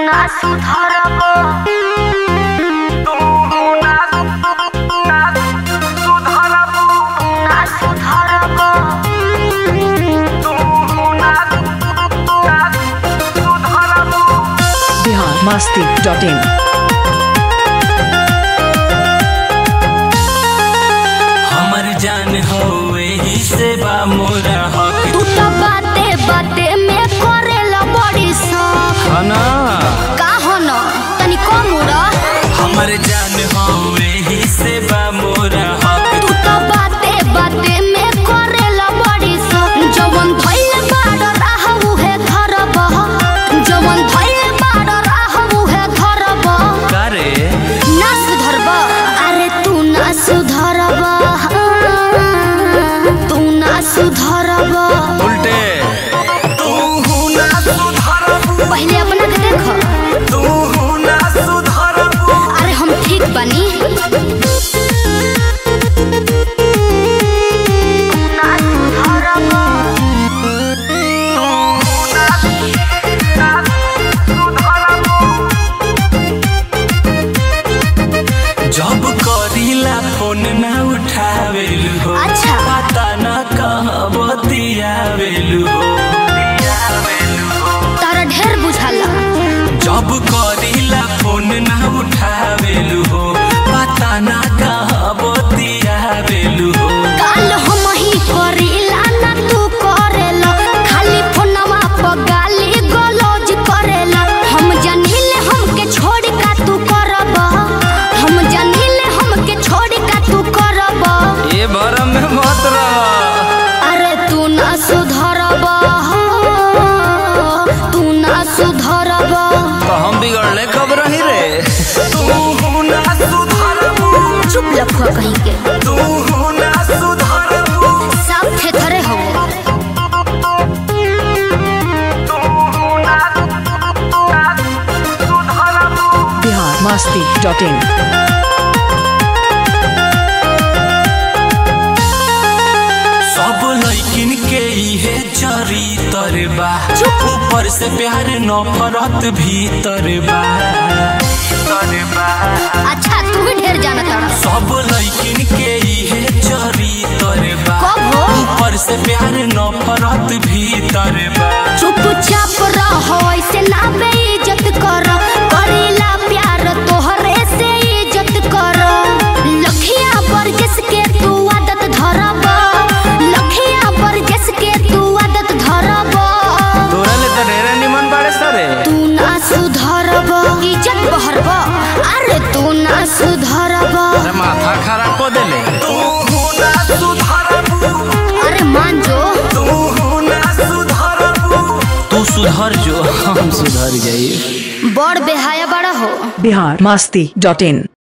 ना सुधरब ना सुधरब बिहार मस्ती डॉट इन हमर जान हो एही से बा मोरा हक तू तो बाते बाते में करेला बड़ी शौक खाना का हो न तनी कम उड़ा हमर जान हो एही से बा मोरा हक तू तो बाते बाते में करेला बड़ी शौक जवन भइल बाड़ रहू है घर बह जवन भइल बाड़ रहू है घर बह करे ना सुधरब अरे तू ना सुधरब तू ना सुधरब उल्टे तू ना सुधरबू पहले अपना के देख तू ना सुधरबू अरे हम ठीक बनी ना सुधरब जब करीला फोन ना उठावेलु हो अच्छा। पता ना कहाँ बतियावेलु हो तारा ढेर बुझाला जब करीला फोन ना उठावेलु हो पता ना कहाँ बतियावेलु हो काल हम ही करेला ना तू करेला खाली फोनवा पर गाली गलौज करेला हम जनिले हमके छोड़ का तू करब हम जनिले हमके छोड़ का तू करब ये भरम में मत रह अरे तू ना सुधरब तू ना सुधरब तो हम बिगड़ले कब रही रे तू ना सुधरबू चुप लखुआ कहीं के तू ना सुधरबू सब थे थरे हो बिहार मस्ती डॉट इन सब लड़किन के इहे चरितर बा ऊपर से प्यार नफरत भीतर बा भीतर बा अच्छा तू भी ढेर जाना तारा सब लड़किन के इहे चरितर बा कब हो? ऊपर से प्यार नफरत भीतर बा चुपचाप रहो ऐसे ना बेइज्जत कर करेला प्यार तोहरे से इज्जत कर लखिया बरजस के तू आदत धरब लखिया बरजस के तू आदत धरब तोरा ले तो ढेरे निमन बाड़े सरे तू ना सुधरब इज्जत बहरब अरे तू ना सुधरब अरे माथा खराब को देले तू ना सुधरबू अरे मान जो तू ना सुधरबू तू सुधर जो हम सुधर जाई बड़ बेहाया बड़ा हो बिहार मस्ती डॉट इन